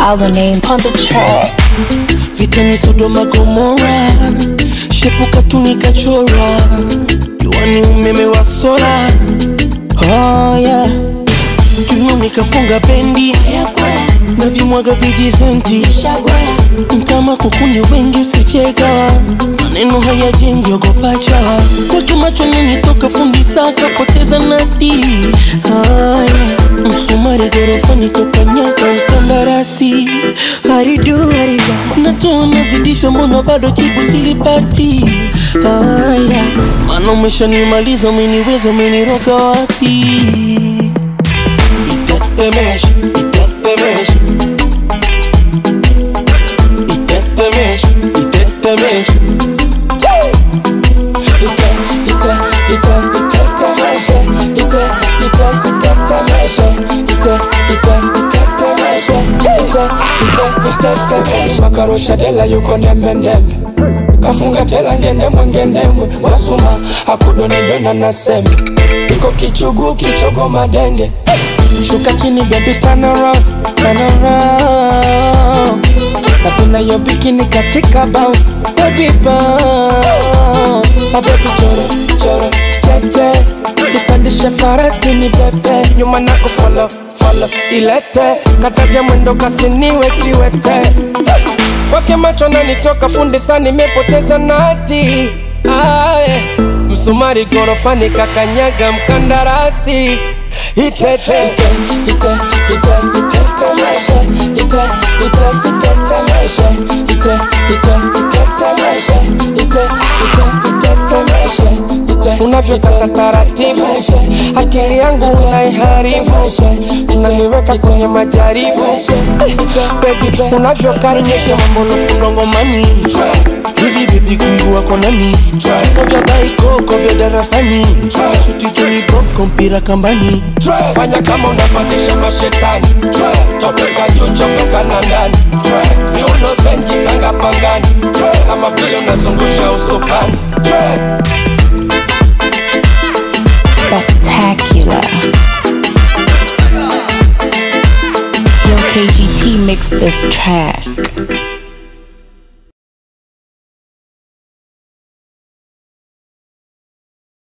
Our name on the track. vitani Sodoma Gomora, shepuka tunikachora, juani umeme wa sola. Oh yeah, juu nikafunga bendi na vimwaga vijizenti kama kukuni wengi usicheka maneno hayajengi ogopacha kwake macho ninitoka fundi saka poteza nati haya msumari gorofani kokanyaka mkandarasi haridu haridu natoa nazidisha mbona bado jibu silipati haya mana umeshanimaliza umeniweza umeniroga wapi itetemesha itetemesha itetemesha itetemesha ite ite ite itetemesha ite ite itetemesha ite ite itetemesha ite ite itetemesha makarusha dela yuko nembe nembe kafunga tela ngendemwe ngendemwe wasuma akudonidona na sembe iko kichugu kichogo madenge shuka chini baby turn around turn around napenda yo bikini katika bounce baby bounce mabebi choro choro tete nipandishe farasi ni pepe nyuma nako follow follow ilete kataja mwendo kasiniwe kiwete kwake macho nanitoka fundi sana nimepoteza nati aye msumari gorofani kakanyaga mkandarasi itete ite ite ite itetemesha ite ite itetemesha ite ite itetemesha ite ite itetemesha ite unavyotaka taratibu akili yangu unaiharibu unaniweka kwenye majaribu baby unavyokaribisha mambo nafunga ngomani hivi bibi kungu wako nani viko vya daikoko vya darasani shuti tulikoko mpira kambani fanya kama unapandisha mashetani topeka juu chopoka na ndani viuno zenji tanga pangani kama vile unazungusha usukani Spectacular. Yo, KGT mixed this track.